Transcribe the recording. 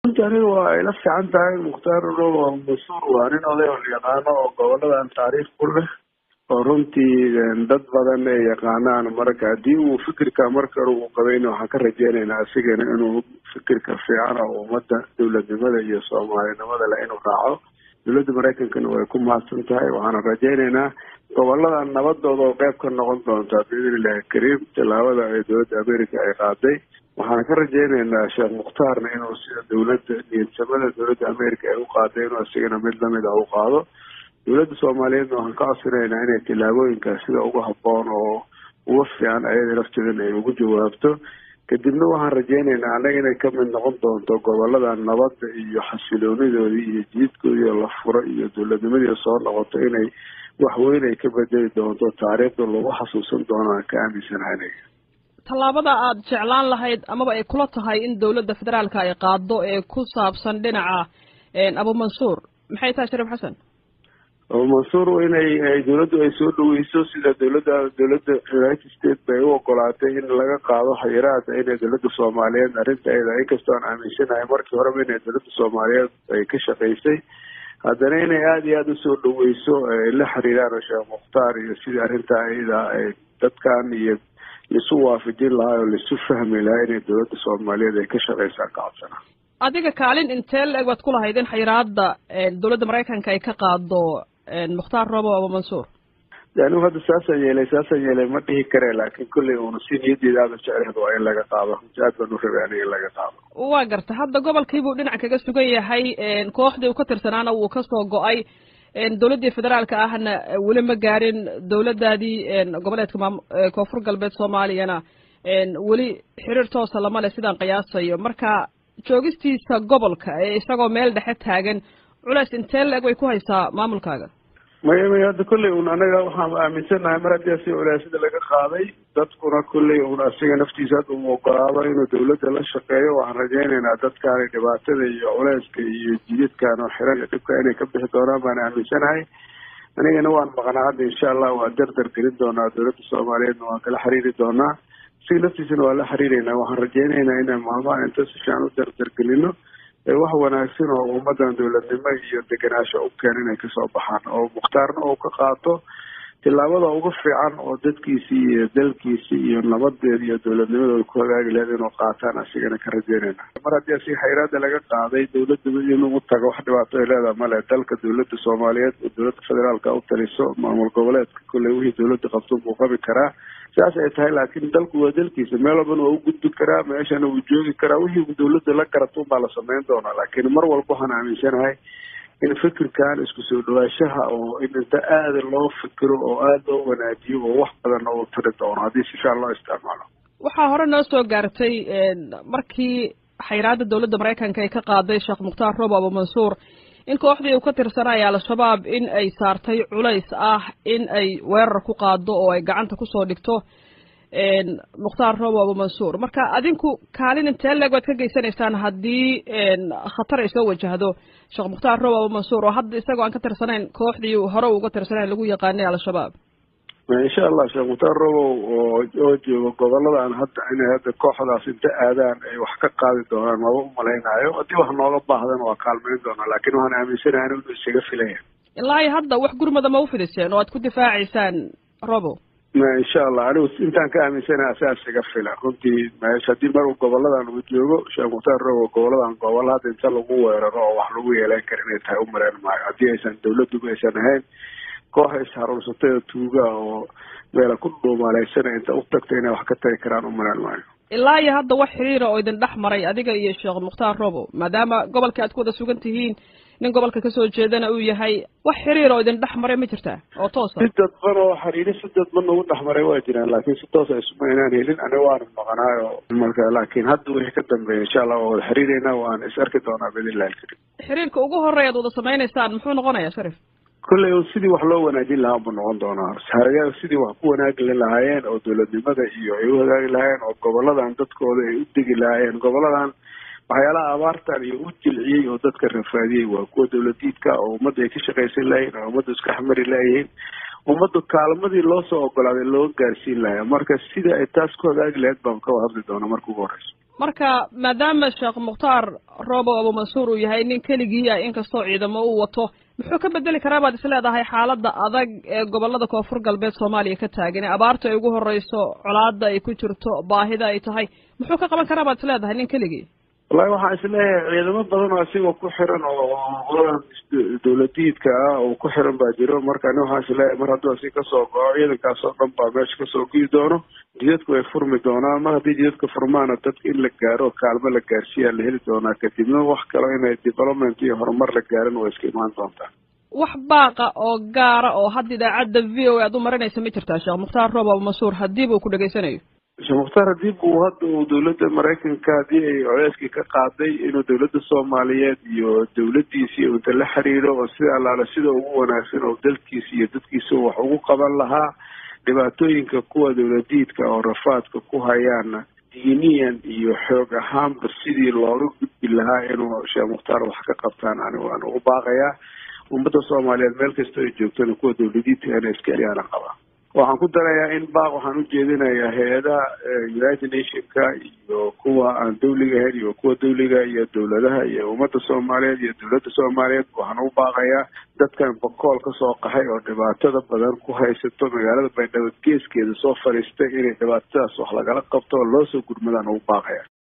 runti aniga waa ila fiican tahay mukhtaar robo masuur waa nin oday oo yaqaano oo goboladan taariikh ku leh oo runtii dad badan ay yaqaanaan marka haddii uu fikirka marka hore uu qabayna waxaan ka rajeynaynaa asigana inuu fikirka fiican oo ummadda dowladnimada iyo soomaalinimada leh inuu raaco dowladda maraykankana way ku mahadsan tahay waxaana rajeynaynaa goboladan nabadooda oo qayb ka noqon doonta biidn illahi kariim tallaabada ee dowladda america ay qaaday waxaan ka rajeynaynaa sheekh mukhtaarna inuu sida dowladda niyadsamada dowladda america ay u qaaday inuu asigana mid lamid ah u qaado dowladda soomaaliyeedna waxaan ka codsanaynaa inay tillaabooyinkaas sida ugu habboon oo uga fiican ayada lafteedana ay ugu jawaabto kadibna waxaan rajeynaynaa annaga inay kamid noqon doonto gobolada nabadda iyo xasiloonidoodii iyo jiidkoodii oo la furo iyo dowladnimadii soo noqoto inay waxweyn ay ka bedeli doonto taariikhda lagu xasuusan doonaan ka aaminsanahay tallaabada aad jeclaan lahayd amaba ay kula tahay in dowladda federaalka ay qaado ee ku saabsan dhinaca abumansuur maxay tahay shariif xasan abumansuur inay dowladdu ay soo dhaweyso sida dowladda dowladda united states bay u ogolaatay in laga qaado xayiraada inay dowladda soomaaliyeed arrintaeda inkastoo aan aaminsanahay markii horeba inay dowladda soomaaliyeed ay ka shaqaysay haddana inay aada iyo aada usoo dhaweyso la xiriiraan sheekh mukhtaar iyo sidii arrintaa iyada ay dadkan iyo laisu waafajin lahaa oo laisu fahmi lahaa inay dowladda soomaaliyeed ay ka shaqaysaan ka codsana adiga kaalin intee la-eg baad ku lahayd in xayiraada dowladda maraykanka ay ka qaado mukhtaar robo abumansuur anigu hadda saasaan yeelay saasaan yeelay ma dhihi kare laakiin kolley uuna si niyaddeeda aada jecleed waa in laga qaado runti aad baan u rabay aniga in laga qaado waa garta hadda gobolkiibuu dhinac kaga sugan yahay kooxdii uu ka tirsanaana wuu kasoo go-ay dowladdii federaalka ahna weli ma gaarin dowladdaadii goboleedka maam koonfur galbeed soomaaliyana weli xiriir toosa lama leh sidaan qiyaasayo marka joogistiisa gobolka ee isagoo meel dhexe taagan culeys intee la-eg way ku haysaa maamulkaaga maya maya hadda kolley un anaga waxaan aaminsanahay mar haddii asiga culeysyada laga qaaday dadkuna kolley un asiga naftiisa hadda uu ogolaado inuu dowladda la shaqeeyo waxaan rajeynaynaa dadkaani dhibaatada iyo culeyska iyo jididkan oo xiran iyo dhibka inay ka bixi doonaan baan aaminsanahay anigana waan maqnaa hadda insha allah waa dardar gelin doonaa dowladda soomaaliyeedna waan kala xiriiri doonaa asiga naftiisana waa la xiriireynaa waxaan rajeynaynaa inaan maalmaha inta si fiican u dardar gelino wax wanaagsan oo ummadan dowladnimo iyo degenaansho u keen inay kasoo baxaan oo mukhtaarna uu ka qaato tillaabada ugu fiican oo dadkiisii iyo dalkiisii iyo nabadeeda iyo dowladnimadooda ku hagaagi lahayd inuu qaataan asigana ka rajeynayna mar haddii asiga xayraada laga qaaday dowladda inuu tago wax dhibaato ay leedaha male dalka dowladda soomaaliyeed oo dowladda federaalka u taliso maamul goboleedka kolley wixii dowladda qabto buu qabi karaa sidaas ay tahay laakiin dalku waa dalkiisa meel walbana waa u gudbi karaa meeshana wuu joogi karaa wixii dowladda la garato unbaa la samayn doonaa laakiin mar walba waxaan aaminsanahay in fikirkan isku soo dhawaashaha oo in inta aada loo fikiro oo aada loo wanaajiyo oo wax badan oo tari doono haddii si fiican loo isticmaalo waxaa hore noo soo gaartay markii xayraada dowladda maraykanka ay ka qaaday sheekh mukhtaar robo abumansuur in kooxdii uu ka tirsanaya al-shabaab in ay saartay culays ah in ay weerar ku qaado oo ay gacanta kusoo dhigto mukhtaar robo abumansuur marka adinku kaalin intee leeg waad ka geysanaysaan haddii khatar ay soo wajahdo sheekh mukhtaar robo abumansuur oo hadda isagoo aan ka tirsanayn kooxdii hore uga tirsanayn lagu yaqaanay al-shabaab insha allah sheekh mukhtaar robow oo oo joogo goboladan hadda inay hadda kooxdaas inta aadaan ay wax ka qaadi doonaan maba umalaynaayo haddii wax nooga baahdana waa kaalmayn doonaa laakiin waxaan aaminsanahay inuu isaga filaya ilaa iyo hadda wax gurmada ma ufidiseen oo aad ku difaacaysaan robo insha allah anigu intaan ka aaminsanahay asaas iga fila runtii meesha haddii mar uu goboladan uu joogo sheekh mukhtaar robo goboladan gobolo hadda inta lagu weeraro oo wax lagu yeelan kara inay tahay umalayn maayo haddii aysan dawladduba aysan ahayn koox isharuursatay oo tuuga oo meela ku dhuumaleysana inta u tagta inay wax ka tari karaan umalayn maayo ilaa iyo hadda wax xiriira oo idin dhex maray adiga iyo sheekh mukhtaar robo maadaama gobolka aad ku wada sugan tihiin nin gobolka kasoo jeedana uu yahay wax xiriir oo idin dhex maray ma jirtaa oo toosa si dadban oo xiriiri si dadban nagu dhex maray waa jiraan laakiin si toosa isuma inaan helin aniga waana maqnaayo marka laakiin hadda wixii ka dambeeya insha allah waa wada xiriireynaa waan is arki doonaa biidnillahi alkarim xiriirka ugu horeya ad wada samaynaysaan muxuu noqonayaa sharif kolley sidii wax loo wanaajin lahaa buu noqon doonaa haraga sidii wax ku wanaagi lahaayeen oo dowladnimada iyo ay u hagaagi lahaayeen oo goboladan dadkooda ay u degi lahaayeen goboladan waxyaalaha abaartan iyo u jilciyey oo dadka rafaadiyey waa kuwa dowladiidka oo ummadda ay ka shaqaysan lahayiin oo ummadda iska xamari layihiin ummadda kaalmadii loo soo ogolaaday loo gaarsiin lahaa marka sidii ay taas ku hagaagi lahayd baan ka hadli doonaa marka ugu horeyso marka maadaama sheekh mukhtaar roobo abumansuur uu yahay nin keligii ah inkastoo ciidamo uu wato muxuu ka bedeli karaa baad is leedahay xaaladda adag ee gobolada koonfur galbeed soomaaliya ka taagan ee abaarta ay ugu horeyso colaada ay ku jirto baahida ay tahay muxuu ka qaban karaa baad is leedahay nin keligii wallahi waxaan isleeyahay ciidamo badan oo asigoo ku xiran oo qoladan dawladiidka ah oo ku xiran baa jiro marka ani waxaan isleeyahay mar hadduu asi kasoo goco ciidankaas oo dhan baa meesha kasoo gii doono jidadku way furmi doonaan mar haddii jidadka furmaana dadka in la gaaro kaalmo la gaarsiiyaa la heli doonaa kadibna wax kalo inay development iyo horumar la gaarin waa iska imaan doontaa wax baaqa oo gaara oo hadda idaacadda v o a aad u marinaysa ma jirtaa sheekh mukhtaar roob abumansuur hadiiba uu ku dhegaysanayo sheekh mukhtaar hadib uu hadda uu dawladda maraykanka haddii ay coleyskii ka qaaday inuu dawladda soomaaliyeed iyo dawladdiisii inta la xiriiro oo sida allaale sida ugu wanaagsan oo dalkiisa iyo dadkiisa wax ugu qaban lahaa dhibaatooyinka kuwa dawladiidka oo rafaadka ku hayaana diiniyan iyo xoog ahaanba sidii looga gudbi lahaa inuu sheekh mukhtaar wax ka qabtaan ani waan ugu baaqayaa ummadda soomaaliyeed meel kasta ay joogtana kuwa dawladiidka ina iska eliyaana qaba waxaan ku darayaa in baaq waxaan ujeedinayaa hay-adaha united nationka iyo kuwa aan dawliga ahayn iyo kuwa dawliga iyo dawladaha iyo ummadda soomaaliyeed iyo dawladda soomaaliyeed waxaan u baaqayaa dadkan bakool kasoo qaxay oo dhibaatada badan ku haysato magaalada baydhabo geeskeeda soo fadhiistay inay dhibaatadaas wax lagala qabto oo loo soo gurmadaan ugu baaqaya